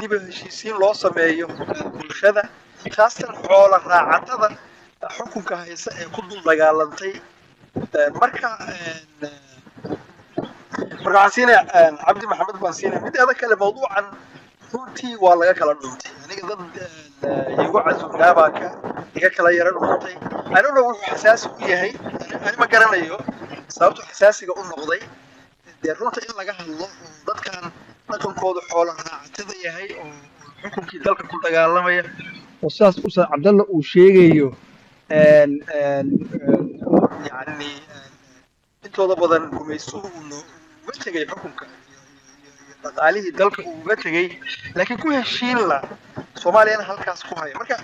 diba heshiisiin loo sameeyo bulshada khaasatan xoola raacatada xukunka haysa ee ku dul dagaalantay marka marka waxaan siinaya cabdi maxamed baan siinaya mideeda kale mawduucan runtii waa laga kala dhuntay aniga dad igu casuubnaabaa ka iga kala yara dhuntay anuna wuxuu xasaasi u yahay ani ma garanayo sababtu xasaasiga u noqday dee runta in laga hadlo oo dadkan dhaqankooda xoola raacatada yahay oo xukunkii dalka ku dagaalamaya oo sidaas ustaad cabdalla uu sheegayo yani intooda badan gumaystuhu uga tegay xukunka dhaqaalihii dalka uu uga tegey laakiin ku heshiin la soomaaliyana halkaas ku haya marka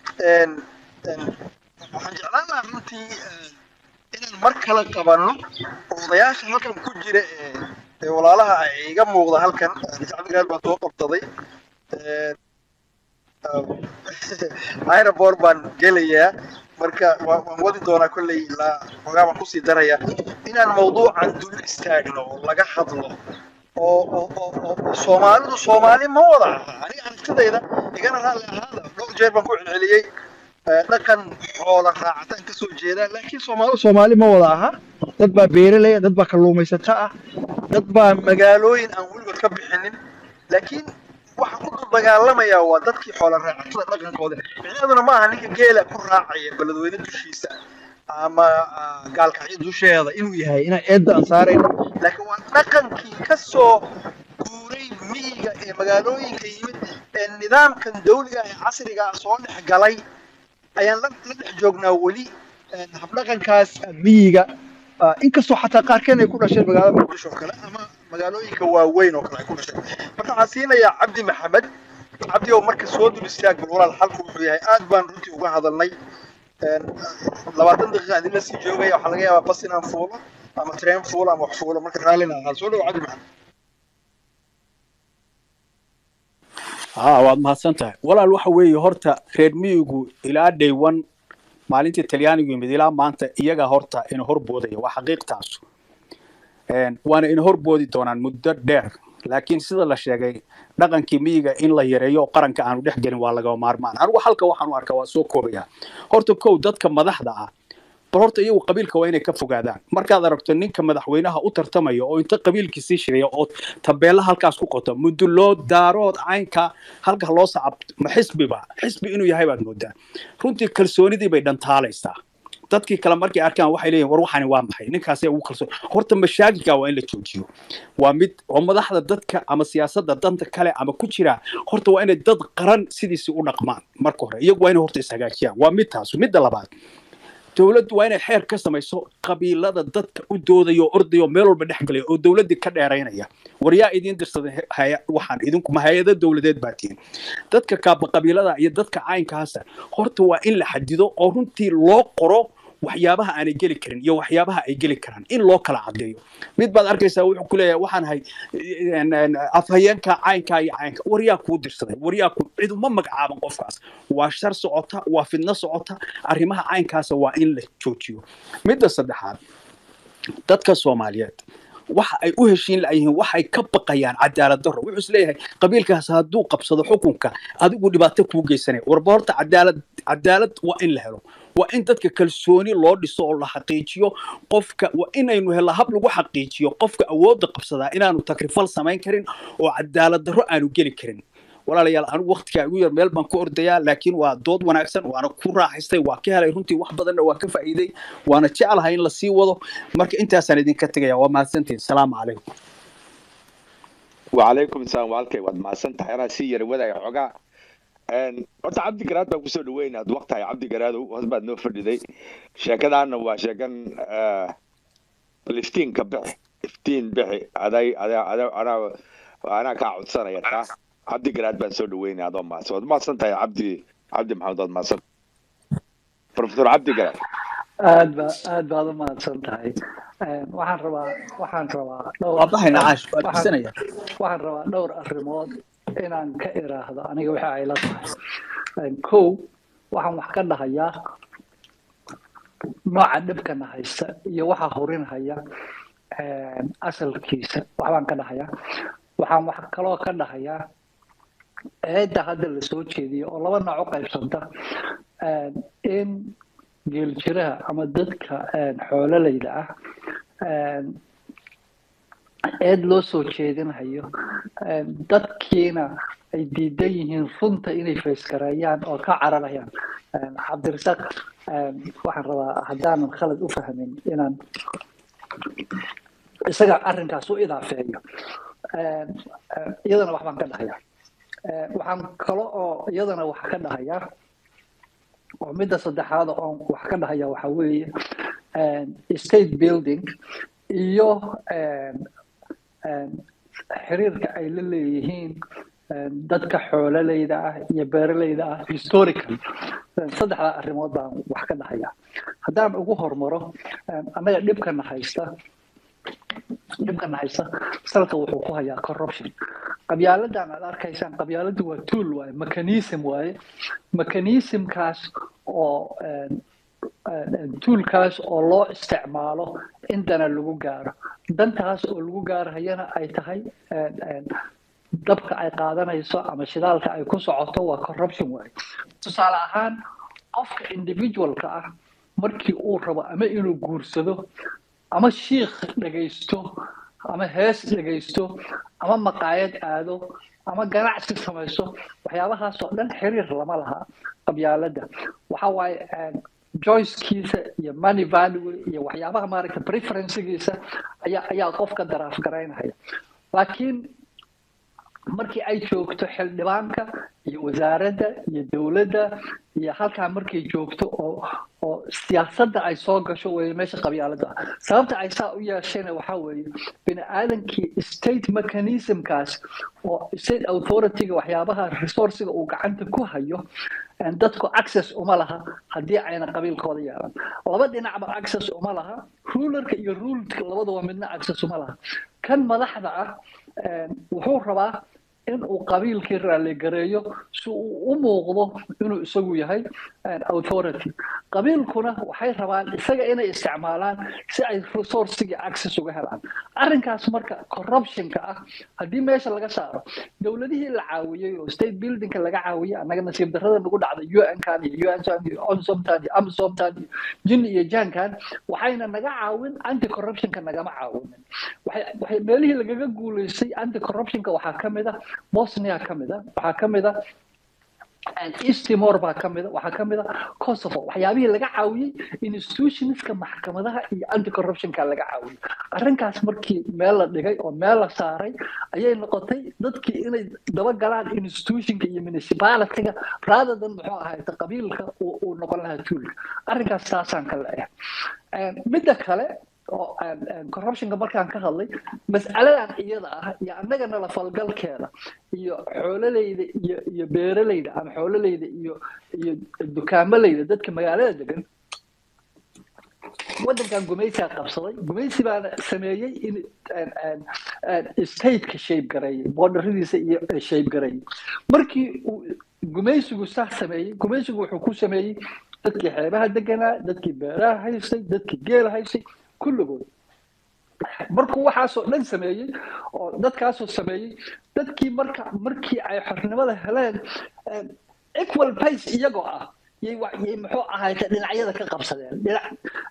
waxaan jeclaan lahaa runtii inaan mar kale qabanno odayaasha halkan ku jira ee walaalaha iga muuqda halkan cabdigaad baa soo qabsaday aeroport baan gelayaa marka waan wadi doonaa kolley ilaa xogaa baan kusii darayaa inaan mawduucan dul istaagno oo laga hadlo oo oo soomaalidu soomaali ma wada aha aniga aragtidayda igana raalli ahaada dhowr jeer baan ku celceliyey dhaqan xoola raacataan ka soo jeedaa laakiin soomaalidu soomaali ma wada aha dad baa beeralaya dad baa kalluumaysato ah dad baa magaalooyin aan weligood ka bixinin laakiin waxa ku dul dagaalamayaa waa dadkii xoola raacatada dhaqankooda micnaheeduna ma aha ninka geela ku raacaya beledweyne dushiisa ama gaalkacyo dusheeda inuu yahay inaan eedda aan saarayno laakiin waa dhaqankii ka soo guuray miyiga ee magaalooyinka yimid ee nidaamkan dawliga ee casriga ah soo dhex galay ayaan la dhex joognaa weli habdhaqankaas miyiga inkastoo xataa qaarkeen ay ku dhasheen magaalada muqdisho oo kale ama magaalooyinka waaweyn oo kale ay ku dhasheen marka waxaan siinayaa cabdi maxamed cabdi oo marka soo dul istaag bal walaal xalku wuxuu yahay aad baan runtii uga hadalnay labaatan daqiiqa idinla sii joogaya waxaa laga yaabaa bas inaan fuulo ama train fuulo ama wax fuulo marka raallina ahaa soo dhawo cabdi maxamed haa waad mahadsan tahay walaal waxa weeye horta reer miyigu ilaa dhaywan maalintii talyaanigu yimid ilaa maanta iyaga horta ina horboodaya waa xaqiiqtaasu waana ina horboodi doonaan muddo dheer laakiin sida la sheegay dhaqankii miyiga in la yareeyo oo qaranka aanu dhex gelin waa lagama maarmaan anigu halka waxaan u arkaa waa soo koobaya horta kow dadka madaxda ah bal horta iyagu qabiilka waa inay ka fogaadaan markaad aragto ninka madaxweynaha u tartamaya oo inta qabiilkii sii shiraya oo tabeella halkaas ku qoto muduloo daarood caynka halka loo sacab ma xisbiba xisbi inuu yahay baad moodaa runtii kalsoonidii bay dhantaalaysaa dadkii kale markay arkaan waxay leeyihin war waxani waa maxay ninkaasee ugu kalsoon horta mashaakilka waa in la joojiyo waa mid oo madaxda dadka ama siyaasadda danta kale ama ku jira horta waa inay dad qaran sidiisii u dhaqmaan marka hore iyagu waa inay horta ishagaajiyaan waa mid taasu midda labaad dowladdu waa inay xeer ka samayso qabiilada dadka u doodaya oo ordaya oo meel walba dhex galaya oo dowladdii ka dheeraynaya war yaa idiin dirsaday waxaan idinkuma hay-ado dowladeed baa tihin dadka kaaba qabiilada iyo dadka caynkaasa horta waa in la xadido oo runtii loo qoro waxyaabaha aanay geli karin iyo waxyaabaha ay geli karaan in loo kala caddeeyo mid baad arkaysaa wuxuu ku leeyahay waxaan ahay afhayeenka caynkaa iyo caynka war yaa kuu dirsaday war yaa ku cid uma magacaaban qofkaas waa shar socota waa fidno socota arrimaha caynkaasa waa in la joojiyo midda saddexaad dadka soomaaliyeed waxa ay u heshiin la'yihiin waxay ka baqayaan cadaalad darro wuxuu is leeyahay qabiilkaas hadduu qabsado xukunka adigu dhibaato kuu geysanaya warba horta cadaalad cadaalad waa in la helo waa in dadka kalsooni loo dhiso oo la xaqiijiyo qofka waa inaynu helo hab lagu xaqiijiyo qofka awoodda qabsadaa inaanu takrifal samayn karin oo cadaalad darro aanu geli karin walaalayaal anigu waktigaa igu yar meel baan ku ordayaa laakiin waa dood wanaagsan waana ku raaxaystay waa ka helay runtii wax badanna waa ka faa'iiday waana jeclahay in lasii wado marka intaasaan idinka tegaya waa mahadsantihin salaamu calaykum وعليكم السلام وعليكم واد ما سنت حيرا سي ير ودا xogaa een horta cabdi garaad baan kusoo dhaweynaad waqtahay cabdi garaadow hoos baad noo fadhiday sheekadaana waa sheekan liftiinka bixi iftiin bixi aday aday aday anaa anaa kaa codsanaya taa cabdi garaad baan soo dhaweynaya adoo maadsan waad maadsan tahay cabdi cabdi maxamed waad maadsan professor cabdi garaad aad ba aad baad u mahadsan tahay waxaan rabaa waxaan rabaa dhowr waa baxayna caash waa waxaan dhisanaya waxaan rabaa dhowr arrimood inaan ka iraahdo aniga waxa ay la tahay kow waxaan wax ka dhahayaa nooca dhibkana haysta iyo waxa horinhaya asalkiisa waxbaan ka dhahayaa waxaan wax kaloo ka dhahayaa eedda hadda la soo jeediyo oo laba nooc u qaybsanta in geeljiraha ama dadka xoololayda ah eed loo soo jeedinhayo dadkiina ay diidan yihiin runta inay faysgareeyaan oo ka cararayaan cabdirasaaq waxaan rabaa haddaanan khalad u fahmin inaan isaga arrinkaas u idaafeeyo iyadana waxbaan ka dhahayaa waxaan kale oo iyadana wax ka dhahayaa oo midda saddexaad oon wax ka dhahaya waxa weeye state building iyo xiriirka ay la leeyihiin dadka xoololeyda ah iyo beeraleyda ah historical saddexdaa arrimood baan wax ka dhahayaa haddaan ugu hormaro annaga dhibkana haysta dhibkana haysta salka wuxuu ku hayaa corruption qabyaaladan aad arkaysaan qabyaaladu waa tool waaye mechanism waaye mechanismkaas oo toolkaas oo loo isticmaalo in dana lagu gaaro dantaas oo lagu gaarhayana ay tahay dabka ay qaadanayso ama shidaalka ay ku socoto waa corruption waaye tusaale ahaan qofka individualka ah markii uu rabo ama inuu guursado ama shiikh dhegaysto ama hees dhegaysto ama maqaayad aado ama ganacsi samayso waxyaabahaas oo dhan xiriir lama laha qabyaaladda waxa waaye joycekiisa iyo money value iyo waxyaabaha maaragta preferencegiisa ayaa ayaa qofka daraaf garaynaya laakiin markii ay joogto xildhibaanka iyo wasaaradda iyo dowladda iyo halkaa markay joogto oo oo siyaasadda ay soo gasho weeye meesha qabyaaladda ah sababta ay saa u yeeshayna waxaa weeye bini aadankii state mechanismkaas oo state authorityga waxyaabaha resourciga uu gacanta ku hayo dadku access uma laha haddii ayna qabiilkooda yeelan laba dhinacba access uma laha rulerka iyo ruleka labadaba midna access uma laha kan madaxda ah wuxuu rabaa in uu qabiilkii raaligareeyo si uu u muuqdo inuu isagu yahay authority qabiilkuna waxay rabaan isaga inay isticmaalaan si ay resourcigii access uga helaan arrinkaas marka corruptionka ah haddii meesha laga saaro dowladihii la caawiyey oo state buildingka laga caawiyey annaga nasiib darrada nagu dhacday un-kan iyo unsan iyo onsomtan iyo amsomtan iyo jin iyo jankan waxayna naga caawin anti corruptionka nagama caawinin waxay meelihii lagaga guulaystay anti corruptionka waxaa ka mid a bosnia ka mid a waxaa ka mid a east timor baa ka mid a waxaa ka mid a kosovo waxyaabihii laga caawiyey institutionska maxkamadaha iyo anti corruptionka laga caawiyey arrinkaas markii meel la dhigay oo meel la saaray ayay noqotay dadkii inay dabagalaan institutionka iyo municipalityga rather than muxuu ahayta qabiilka uu noqon lahaa tuulka arrinkaas saasaan ka leeyahay midda kale oo corruptionka markaan ka hadlay mas'aladan iyada ah iyo annaga nala falgalkeeda iyo xoololeyda iyo iyo beeraleyda ama xoololeyda iyo iyo dukaamaleyda dadka magaalada degan waddankan gumaysigaa qabsaday gumaysi baana sameeyey in stateka shape gareeyey boordaradiisa iyo shape gareeyey markii uu gumaysigu saas sameeyey gumaysigu wuxuu ku sameeyey dadkii xeebaha deganaa dadkii beeraha haystay dadkii geela haystay kulligood markuu waxaasoo dhan sameeyey oo dadkaasoo sameeyey dadkii marka markii ay xornimada heleen equal pace iyagoo ah yay yay muxuu ahayta dhinacyada ka qabsadeen dhinac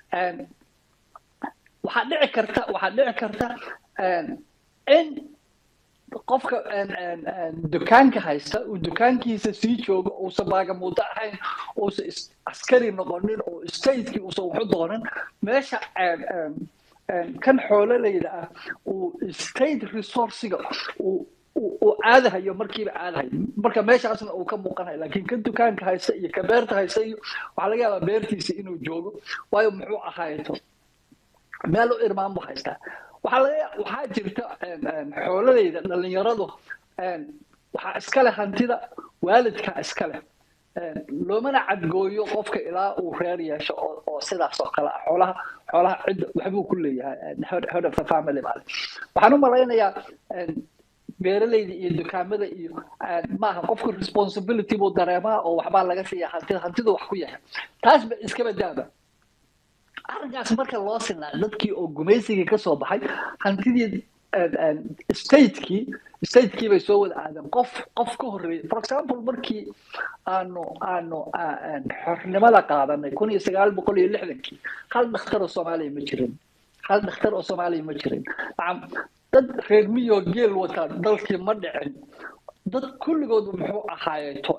waxaa dhici karta waxaa dhici karta in qofka dukaanka haysta uu dukaankiisa sii joogo uusan baagamuudo ahayn uusan askari noqonin oo statekii uusan waxu doonin meesha kan xoololeyda ah uu state resourciga uu uu aadahayo markiiba aadahayo marka meeshaasna uu ka muuqanayo laakiin kan dukaanka haysta iyo ka beerta haysta iyo waxaa laga yaabaa beertiisa inuu joogo waayo muxuu ahayto meel u irmaan buu haystaa waxaa laga waxaa jirta xoololeyda dhalinyaradu waxaa iskale hantida waalidka iskale loomana cadgooyo qofka ilaa uu reer yeesho oo oo sidaas oo kale ah xoolaha xoolaha cidda waxbuu ku leeyahay head of the family baale waxaan u malaynayaa beeraleyda iyo dukaamada iyo maaha qofka responsibility buu dareemaa oo waxbaa laga siiya hantida hantida wax ku yahay taas ba iskaba daaba arrinkaas marka loo sinaa dadkii oo gumaysigii ka soo baxay hantidii statekii statekii bay soo wada aadeen qof qof ka horreeyay for example markii aanu aanu xornimada qaadanay kun iyo sagaal boqol iyo lixdankii hal dhakhtar oo soomaaliya ma jirin hal dhakhtar oo soomaaliya ma jirin dad reer miyo geel wataa dalkii ma dhicin dad kulligoodu muxuu ahaayeeto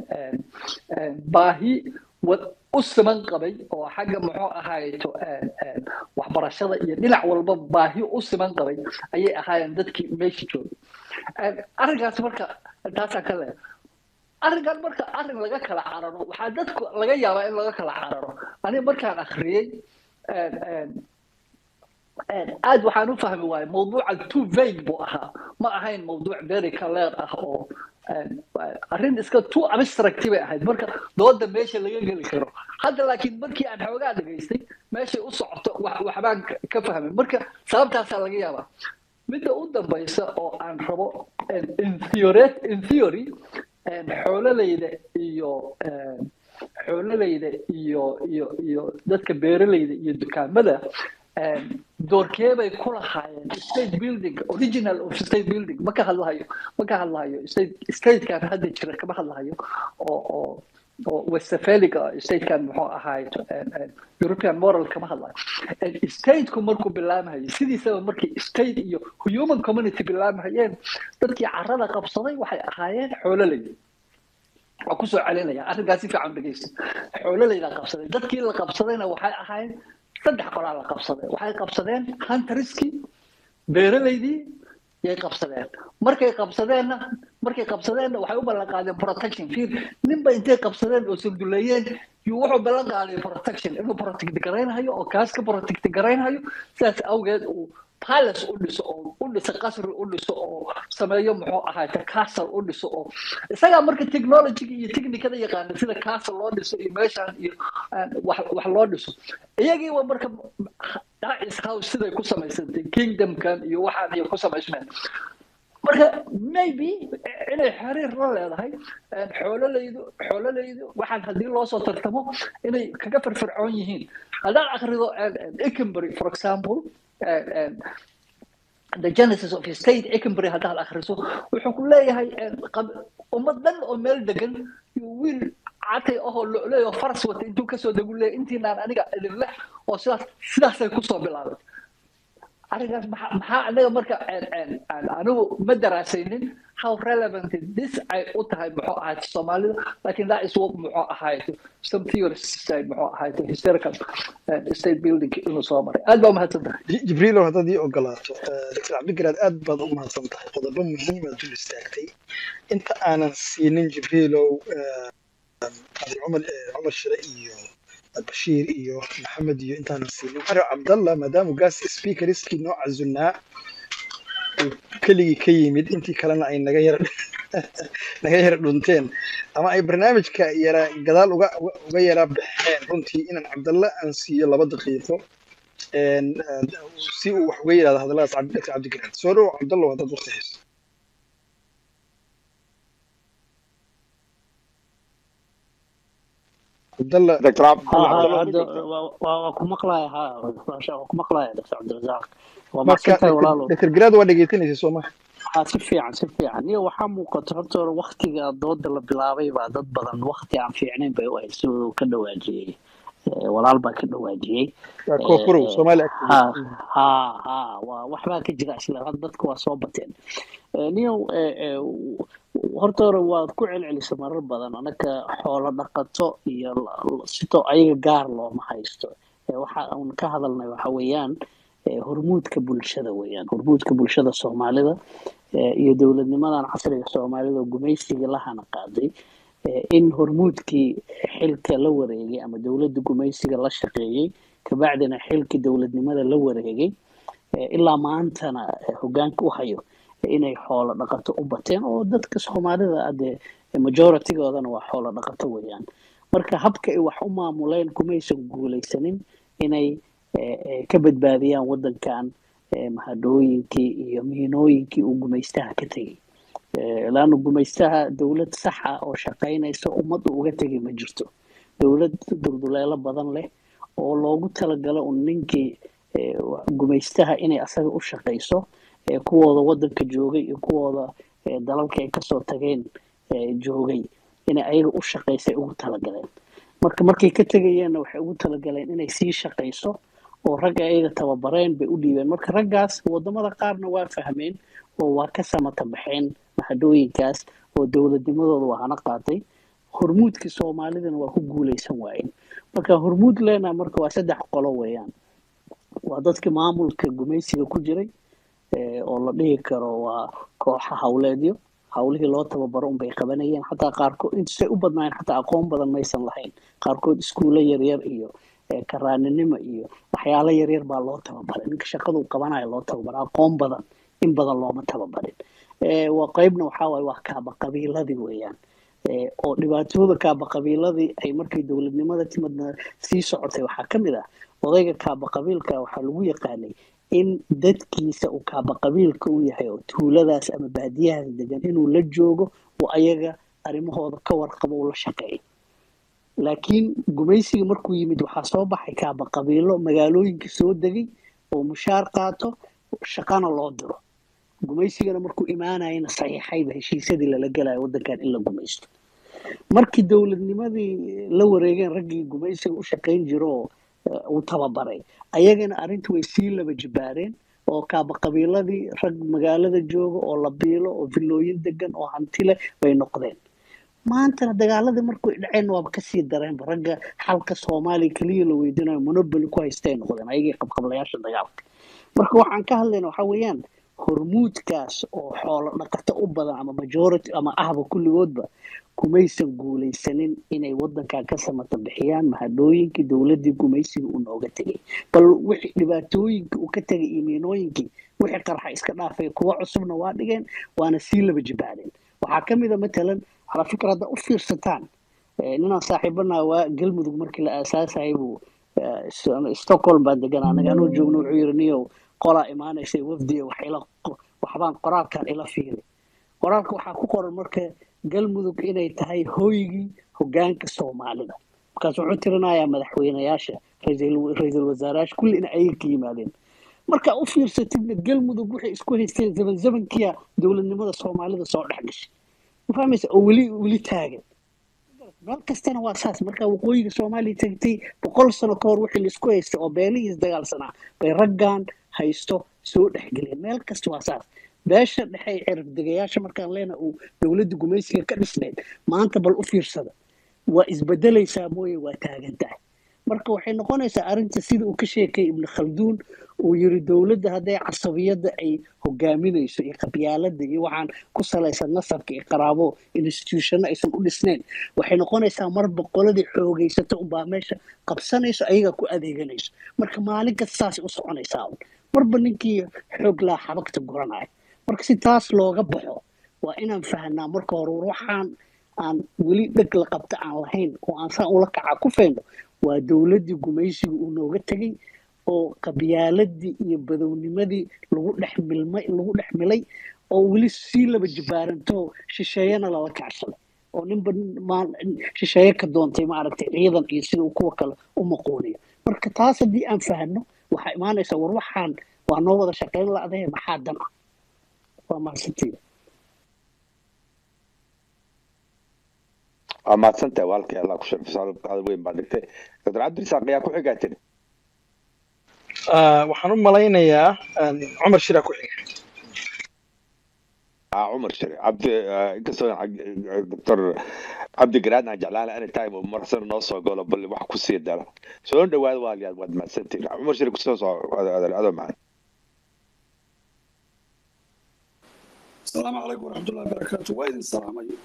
baahi u siman qabay oo xagga muxuu ahaayeeto waxbarashada iyo dhinac walba baahi u siman qabay ayay ahaayeen dadkii meesha joogay arrinkaas marka taasaan ka leeya arrinkan marka arrin laga kala cararo waxaa dadku laga yaabaa in laga kala cararo aniga markaan akhriyey aad waxaan u fahmi waayay mawduuca too vague buu ahaa ma ahayn mawduuc very clear ah oo arrin iska too abstract bay ahayd marka dooda meesha laga geli karo hadda laakiin markii aan xoogaa dhagaystay meeshay u socoto waxbaan ka fahmay marka sababtaasaa laga yaabaa midda u dambaysa oo aan rabo in theory xoololeyda iyo xoololeyda iyo iyo iyo dadka beeraleyda iyo dukaamada doorkee bay ku lahaayeen state building original of state building ma ka hadlahayo ma ka hadlahayo state statekan hadda jira kama hadlahayo oo oo oo westphalic statekan muxuu ahaay european moral kama hadlayo stateku markuu bilaamahayo sidiisaba markii state iyo human community bilaamahayeen dadkii carada qabsaday waxay ahaayeen xoololey waa kusoo celinaya arrinkaas si fiican dhegeysta xoololeyda qabsaday dadkii la qabsadayna waxay ahaayeen saddex qolaa la qabsaday waxay qabsadeen hunteriskii beeraleydii yay qabsadeen markay qabsadeenna markay qabsadeenna waxay u ballan qaadeen protection fiir ninba intay qabsadeen oo sanduleeyeen yuu wuxuu ballan qaaday protection inuu protect garaynayo oo kaas ka protect garaynayo sidaas awgeed uu palace u dhiso oo u dhiso qasri u dhiso oo sameeyo muxuu ahaayte castle u dhiso oo isagaa marka technologyga iyo technicada yaqaana sida castle loo dhiso iyo meeshaan iyo wax wax loo dhiso iyagiiba marka dacis house siday ku samaysantay kingdomkan iyo waxaan iyo ku samaysmeen marka maybe inay xiriir la leedahay xoololeydu xoololeydu waxaan haddii loo soo tartamo inay kaga firfircoon yihiin haddaan akrido ekenbury for example the genesis of state ekenbury haddaad akhriso wuxuu ku leeyahay ummad dhan oo meel degan wiil catay ahoo loleeyo faras wata intuu kasoo degu leeyahy intiinaan aniga idin leh oo sidaas sidaasay kusoo bilaabay arrinkaas maxaa maxaa anaga marka anigu ma daraasaynin how relevant this ay u tahay muxuu ahayd soomaalida lakin that is what muxuu ahayd some theorists say muxuu ahayd historical state building inuu soo maray aad baa umahadsan tahay jibriilow haddaad ii ogolaato dr cabdigaraad aad baad u mahadsan tahay qodobo muhiimaad dul istaagtay inta aanan siinin jibriilow cumar cumar shire iyo bashiir iyo maxamed iyo intaanan siinin xario cabdallah maadaama gaas speakeriskii noo cazunaa uu keligii ka yimid intii kalena ay naga yara naga yara dhunteen ama ay barnaamijka yara gadaal uga uga yara baxeen runtii inaan cabdalla aan siiyo laba daqiiqo si uu wax uga yidhahdo hadalladaas dr cabdigaraad soo dhow cabdallah haddaad waqti hayso cabdalla dr waa ku maqlaya ha waa ku maqlaya dr cabdirasaaq waa mahadsantahay walaalo dr garaad waa dhegeysanaysa soo maha haa si fiican si fiican iyo waxaa muuqata horta hore waktiga dooda la bilaabay baa dad badan wakti aan fiicnayn bay u ahayd siduu ka dhawaajiyey walaal baa ka dhawaajiyey koonfurow soomaali ha ha ha waa waxbaa ka jira isla had dadka waa soo bateen niyow horta hore waad ku celcelisa marar badan anaka xoolo dhaqato iyo sito ayaga gaar looma haysto waxa uun ka hadalnay waxa weeyaan hormuudka bulshada weeyaan hormuudka bulshada soomaalida iyo dowladnimadan casriga soomaalida oo gumaysiga lahana qaaday in hormuudkii xilka la wareegay ama dowladda gumaysiga la shaqeeyey kabacdina xilkii dowladnimada la wareegay ilaa maantana hogaanka u hayo inay xoolo dhaqato u bateen oo dadka soomaalida ade majoritigoodana waa xoolo dhaqato weeyaan marka habka ay wax u maamuleen kumaysan guulaysanin inay ka badbaadiyaan wadankan mahadhooyinkii iyo miinooyinkii uu gumaystaha ka tegey laanna gumaystaha dowlad saxa oo shaqaynaysa ummadda uga tegay ma jirto dowlad dulduleelo badan leh oo loogu talagalo un ninkii gumaystaha inay asaga u shaqayso ee kuwooda wadanka joogay iyo kuwooda ee dalalka ay kasoo tageen ee joogay inay ayaga u shaqaysay ugu talagaleen marka markay ka tegayeenna waxay ugu talagaleen inay sii shaqayso oo ragga ayaga tababareen bay u dhiibeen marka raggaas wadamada qaarna waa fahmeen oo waa ka samata baxeen mahadooyinkaas oo dowladnimadooda waa hana qaatay hormuudkii soomaalidana waa ku guuleysan waayeen marka hormuud leenaha marka waa saddex qolo weeyaan waa dadkii maamulka gumaysiga ku jiray eh, oo la dhihi karo waa kooxa hawleedyo hawlihii loo tababaro unbay qabanayeen xataa qaarkood intusay u badnaayeen xataa aqoon badan maysan lahayn qaarkood iskuulo yaryar iyo eh, karaaninimo iyo waxyaalo yaryar baa loo tababaray ninka shaqadu qabanayo loo tababara aqoon badan in badan looma tababarin Eh, waa qeybna waxaa waaye waa kaaba qabiiladii weeyaan Eh, oo dhibaatooda kaaba qabiiladii ay markay dowladnimada timadna sii socotay waxaa ka mid ah odayga kaaba qabiilka waxaa lagu yaqaanay in dadkiisa uu kaaba qabiilka u yahay oo tuuladaas ama baadiyahaas degan inuu la joogo oo ayaga arrimahooda ka warqabo uu la shaqeeyo laakiin gumaysiga markuu yimid waxaa soo baxay kaaba qabiilo magaalooyinka soo degay oo mushaar qaato shaqana loo diro gumaysigana markuu imaanayana saxiixayba heshiisyadii lala gelayo wadankan in la gumaysto markii dowladnimadii la wareegeen raggii gumaysiga u shaqayn jiro oo eh, uu tababaray ayagana arrintu way sii laba jibaareen oo kaaba qabiiladii rag magaalada jooga oo la biilo oo villooyin degan oo hanti leh bay noqdeen maantana dagaaladii markuu dhaceen waaba kasii dareenba ragga xalka soomaaliya keliya la weydiinayo monopoly ku haystay noqdeen ayagii qabqablayaasha dagaalka marka waxaan ka hadlayna waxaa weeyaan hormuudkaas oo xoolo dhaqato u badan ama majority ama ahba kulligoodba kumaysan guulaysanin inay wadankan ka samata bixiyaan mahadhooyinkii dowladii gumaysiga uu nooga tegay bal wixii dhibaatooyinkii uu ka tegay iyo miinooyinkii wixii qarxa iska dhaafay kuwa cusubna waa dhigeen waana sii laba jibaadeen waxaa ka mid a matalan ala fikr hadda u fiirsataan eh, ninaan saaxiibana waa galmudug markii la aasaasayay buu eh, S- stockholm baan degan anaga anoo joogno wuxuu yiri niyow qolaa imaanaysa wafdiga wax ila waxbaan qoraalkan ila fiiri qoraalka waxaa ku qoran marka galmudug inay tahay hooygii hogaanka soomaalida markaas wuxuu tirinayaa madaxweynayaasha ra'iisul ra'iisul wasaarayaasha kulli in ayaga ka yimaadeen marka u fiirsatidna galmudug waxay isku haysteen zaman zamankiya dowladnimada soomaalida soo dhex gashay ma fahmaysa oo weli weli taagan meel kastana waa saas marka waqooyiga soomaaliya tagtay boqol sano ka hor wixii laisku haystay oo beelihiis dagaalsanaa bay raggan haysto soo dhexgeliyeen meel kasta waa saas beesha dhexe ee cirif degayaasha markaan leena uu dowladda gumaysiga ka dhisnayd maanta bal u fiirsada waa isbedelaysaa mooye waa taagan tahay marka waxay noqonaysaa arrinta sida uu ka sheekay ibnu khalduun uu yiri dowladda hadday casabiyadda ay hogaaminayso iyo qabyaaladda iyo waxaan ku salaysan nasabka iyo qaraabo institutionno aysan u dhisnayn waxay noqonaysaa marba qoladii xoogaysata unbaa meesha qabsanayso ayaga ku adeeganayso marka maalin kasta saasay u soconaysaa un marba ninkii xoog laa xabagta guranaya marka si taas looga baxo waa inaan fahanaa marka hore waxaan aan weli dheg la qabta aan lahayn oo aan saan ula kaca ku fayno waa dowladdii gumaysiga uu nooga tegay oo qabyaaladii iyo badownimadii lagu dhex milmay lagu dhex milay oo weli sii laba jibaaranto shisheeyana lala kacsaday oo ninba maal- shisheeye ka doontay maaragtay ciidan iyo sida uu kuwa kale u maquuniyo marka taas haddii aan fahno waxaa imaanaysa war waxaan waa noo wada shaqayn la-dahe maxaa dan ah waa mahadsantiida waa mahadsantahay walkay allah ku sharfisa hadal weyn baa dhigtay dr cabdirisaaq ayaa ku xigaa tiri Ah, waxaan u malaynayaa ah, cumar shiraa ku xiga aa cumar shari cabdi ah, inkastoo aan dr cabdi garaad aan jeclaan any time uu marsan noo soo galo bal wax ku sii dara soo dhawaada waaliyaad waad mahadsantihin cumar shari kusoo soo adoo macaan السلام عليكم ورحمة الله وبركاته وين السلام عليكم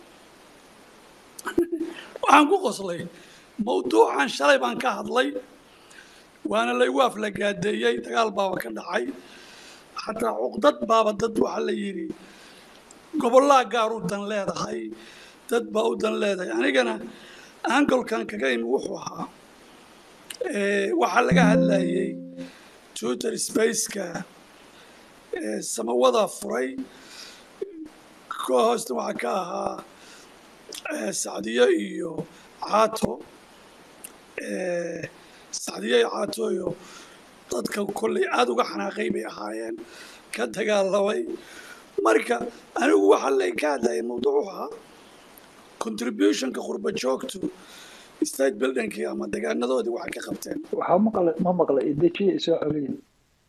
waxaan ku qoslay mawduucan shalay baan ka hadlay waana laygu aflagaadeeyey dagaal baaba ka dhacay xataa cuqdad baaba dad waxaa la yidhi gobollaa gaar u dan leedahay dad baa u dan leedahay anigana angolkan kaga imi wuxuu ahaa eh, waxaa laga hadlayey twitter spaceka eh, samawada furay kuwa hoosta waxaa ka ahaa eh, sacdiyo iyo caato eh, sacdiyo iyo caato iyo dadka kolley aada uga xanaaqay bay ahaayeen ka dagaalamay marka anigu waxaa lay ka hadlayay mawduucu ahaa contributionka qurba joogtu state buildingkii ama degaanadoodii waxay ka qabteen waxaa maqla ma maqla idejiya isoo celiya